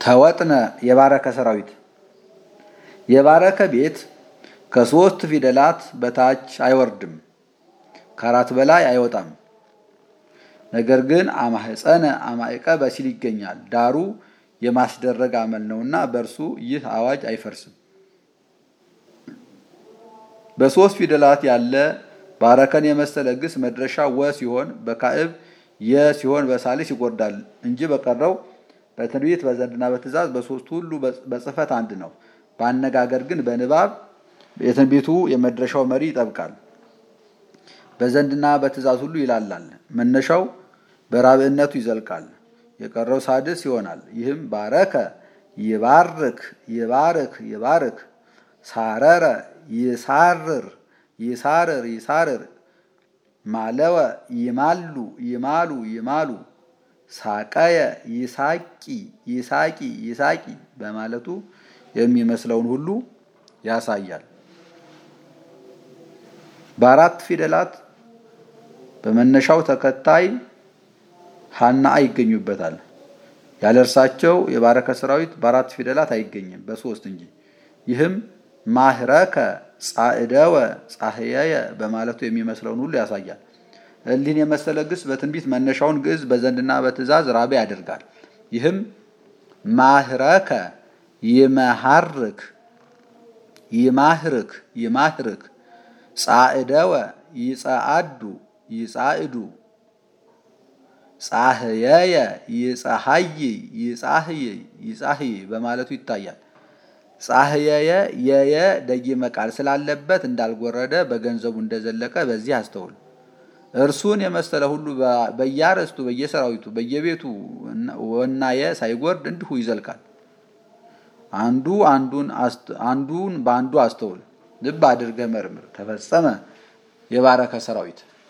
ተወጥነ የባረከ ሰራዊት የባረከ ቤት ከሶስት ፊደላት በታች አይወርድም፣ ከአራት በላይ አይወጣም። ነገር ግን አማህፀነ አማዕቀበ ሲል ይገኛል። ዳሩ የማስደረግ አመል ነውና በእርሱ ይህ አዋጅ አይፈርስም። በሶስት ፊደላት ያለ ባረከን የመሰለ ግስ መድረሻ ወ ሲሆን በካዕብ የ ሲሆን በሳልስ ይጎርዳል እንጂ በቀረው በትንቢት በዘንድና በትእዛዝ በሶስቱ ሁሉ በጽፈት አንድ ነው። በአነጋገር ግን በንባብ የትንቢቱ የመድረሻው መሪ ይጠብቃል። በዘንድና በትእዛዝ ሁሉ ይላላል። መነሻው በራብዕነቱ ይዘልቃል። የቀረው ሳድስ ይሆናል። ይህም ባረከ ይባርክ ይባርክ ይባርክ ሳረረ ይሳርር ይሳርር ይሳርር ማለወ ይማሉ ይማሉ ይማሉ ሳቀየ ይሳቂ ይሳቂ ይሳቂ በማለቱ የሚመስለውን ሁሉ ያሳያል። በአራት ፊደላት በመነሻው ተከታይ ሀና ይገኙበታል። ያለ እርሳቸው የባረከ ሰራዊት በአራት ፊደላት አይገኝም፣ በሶስት እንጂ። ይህም ማህረከ ጻዕደወ ጻህየየ በማለቱ የሚመስለውን ሁሉ ያሳያል። እሊህን የመሰለ ግስ በትንቢት መነሻውን ግዕዝ በዘንድና በትእዛዝ ራቤ ያደርጋል። ይህም ማህረከ ይመሃርክ ይማህርክ ይማህርክ ጻዕደወ ይጸአዱ ይጻዕዱ ጻህየየ ይጸሐይ ይጻህይ ይጻህይ በማለቱ ይታያል። ጻህየየ የየ ደጊመ ቃል ስላለበት እንዳልጎረደ በገንዘቡ እንደዘለቀ በዚህ አስተውል። እርሱን የመሰለ ሁሉ በየአርዕስቱ በየሰራዊቱ በየቤቱ ወናየ ሳይጎርድ እንዲሁ ይዘልቃል። አንዱ አንዱን በአንዱ አስተውል። ልብ አድርገህ መርምር። ተፈጸመ የባረከ ሰራዊት